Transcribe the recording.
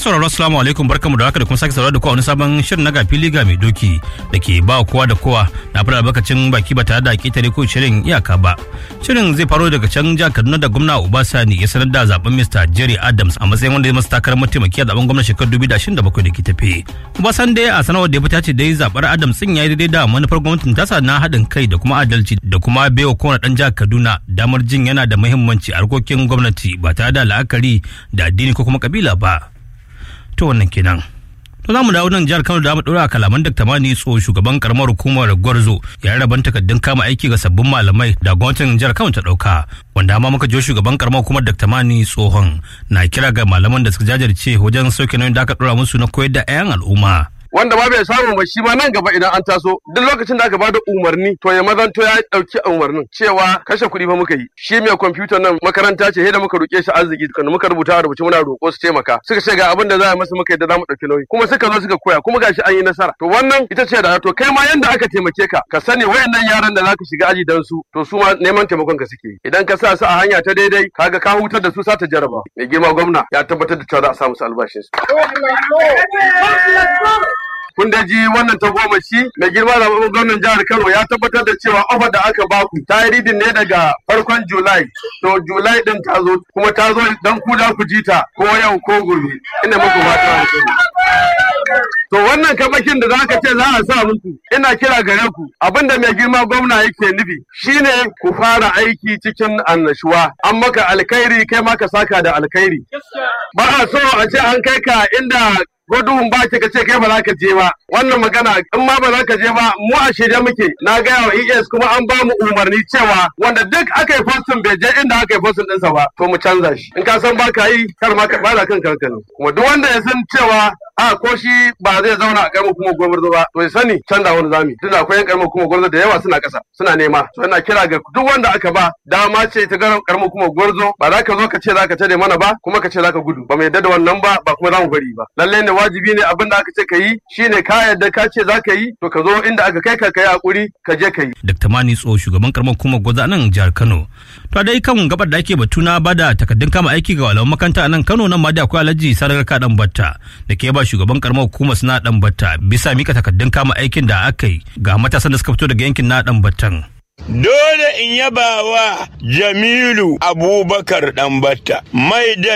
sauraro assalamu alaikum barkamu da haka da kuma sake sauraro da kowa wani sabon shirin na gafili ga mai doki da ke ba kowa da kowa na fara albarkacin baki ba tare da ketare ko shirin iyaka ba. Shirin zai faro daga can jihar Kaduna da gwamna Obasani ya sanar da zaben Mr. Jerry Adams a matsayin wanda ya masa takarar mataimaki a zaben gwamnati shekarar 2027 da ke tafe. Obasani dai a sanarwar da ya fita ce dai zabar Adams sun yayi daidai da manufar gwamnatin tasa na haɗin kai da kuma adalci da kuma baiwa kowane ɗan jihar Kaduna damar jin yana da muhimmanci a harkokin gwamnati ba tare da la'akari da addini ko kuma kabila ba. to wannan kenan to za mu dawo nan jihar Kano da mu dora kalaman Dr. Mani Tso shugaban karamar hukumar Gwarzo ya raban takaddun kama aiki ga sabbin malamai da gwamnatin jihar Kano ta dauka wanda ma muka jo shugaban karamar hukumar Dr. Mani Tsohon na kira ga malaman da suka jajirce wajen sauke nauyin da aka dora musu na koyar da 'yan al'umma wanda ma bai samu ba shi ma nan gaba idan an taso duk lokacin da aka bada umarni to ya mazanto ya dauki umarnin cewa kashe kuɗi fa muka yi shi mai kwamfutar nan makaranta ce da muka roke shi arziki kan muka rubuta a rubuce muna roƙo su taimaka suka ce ga abin da za a masa muka yadda za mu ɗauki nauyi kuma suka zo suka koya kuma gashi an yi nasara to wannan ita ce da to kai ma yanda aka taimake ka ka sani wayannan yaran da zaka shiga aji dan su to su ma neman taimakon ka suke idan ka sa su a hanya ta daidai kaga ka hutar da su sa ta jaraba mai girma gwamna ya tabbatar da cewa za a samu su albashin su kun da ji wannan ta goma shi mai girma da gwamnan jihar Kano ya tabbatar da cewa ofar da aka baku ta yi ridin ne daga farkon Julai to Julai din ta zo kuma ta zo dan ku da ku ji ta ko yau ko gobe ina muku fata To wannan kamakin da zaka ce za a sa muku ina kira gare ku abinda mai girma gwamna yake nufi shine ku fara aiki cikin annashuwa an maka alkhairi kai ma ka saka da alkhairi ba a so a ce an kai ka inda gudun ba ka ce kai ba za ka je ba wannan magana in ma ba za ka je ba mu a shirye muke na gaya wa ES kuma an ba mu umarni cewa wanda duk aka yi postin bai je inda aka yi postin ɗinsa ba to mu canza shi in ka san ba ka yi kar ma ka bada kan kankani kuma duk wanda ya san cewa a ko shi ba zai zauna a karamar kuma gwamnati ba to ya sani canza wani zami tun akwai yan karamar kuma gwamnati da yawa suna ƙasa suna nema to ina kira ga duk wanda aka ba dama ce ta karamar kuma gwarzo ba za ka zo ka ce za ka tare mana ba kuma ka ce za ka gudu ba mu yadda da wannan ba ba kuma za mu bari ba lallai ne wajibi ne abin da aka ce ka yi shine ka yadda ka ce za ka yi to ka zo inda aka kai ka kai hakuri ka je ka yi. Dr. Mani Tso shugaban karamar kuma gwaza nan jihar Kano. To dai kan gabar da ake batu na bada takaddun kama aiki ga malaman makaranta a nan Kano nan ma da akwai Alhaji Sarar Kadan Batta da ke ba shugaban karamar hukumar suna dan Batta bisa mika takaddun kama aikin da aka yi ga matasan da suka fito daga yankin na dan Battan. Dole in yaba wa Jamilu Abubakar Ɗanbatta mai da